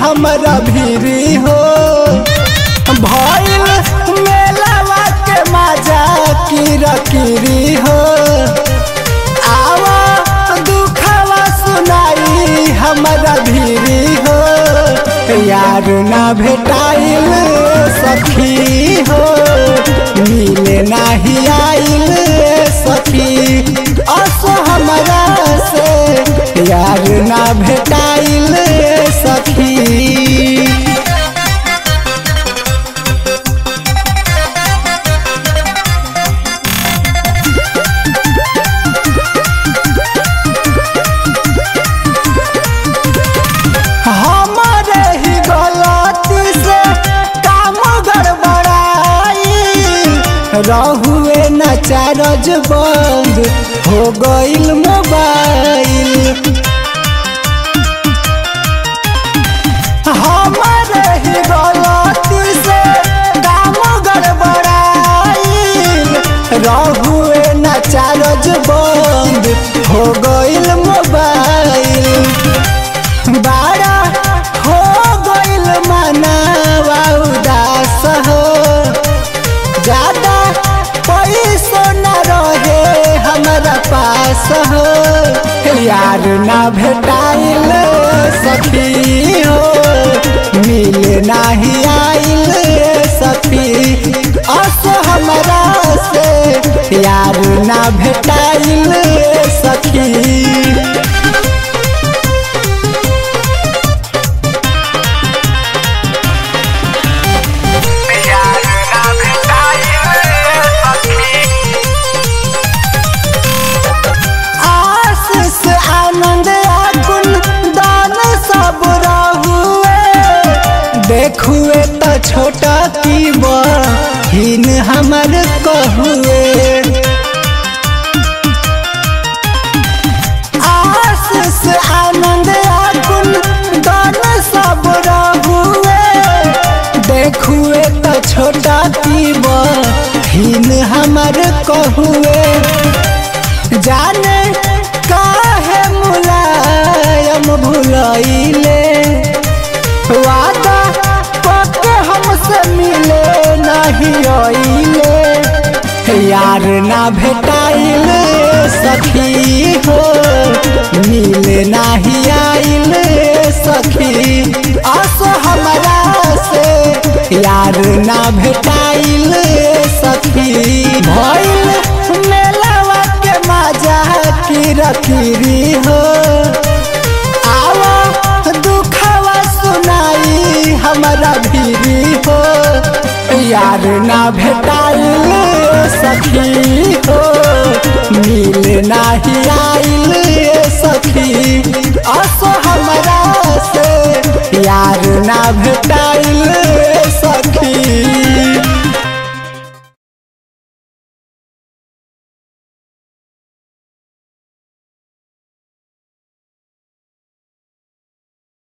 हमरा भीरी हो भइल मेलावा के मजा कीरा कीरी हो आवा दुखवा सुनाई हमरा भीरी हो यार ना भेटाइल सखी हो मिले नाही आइल सखी असो हमरा से यार ना भेटाइल सखी हमारे ही गलती से काम गड़बड़ाई रहुए न चार्ज बंद हो गईल मोबाइल हमारे ही गलती से काम गड़बड़ाई रहुए न चार्ज बंद हो गईल मोबाइल बारा हो गईल मनावा उदास हो ज्यादा पैसो न रहे हमारा पास हो यार ना भेटाइल सखी हो मिल नाही आइल सखी असो हमारा से यार ना भेटाइल सखी यार ना भेटाइल सखी आशीष आनंद आगुन दान सब रहुए देखुए तो छोटा की बहिन हमर कहुए आशीष आनंद आगुन दान सब रहुए देखुए तो छोटा की बहिन हमर कहुए जाने काहे मुलायम भुलैले वादा पक्के हमसे मिले नहीं आइले यार ना भेटाइल सखी हो मिले नहीं आइल सखी असो हमरा से यार ना भेटाइल सखी भइल मेलावा के मजा कीरा कीरी हो आवा दुखवा सुनाई हमरा भीरी हो यार ना भेटाइल सखी हो मिल नाही आइल सखी असो हमरा से यार ना भेटाइल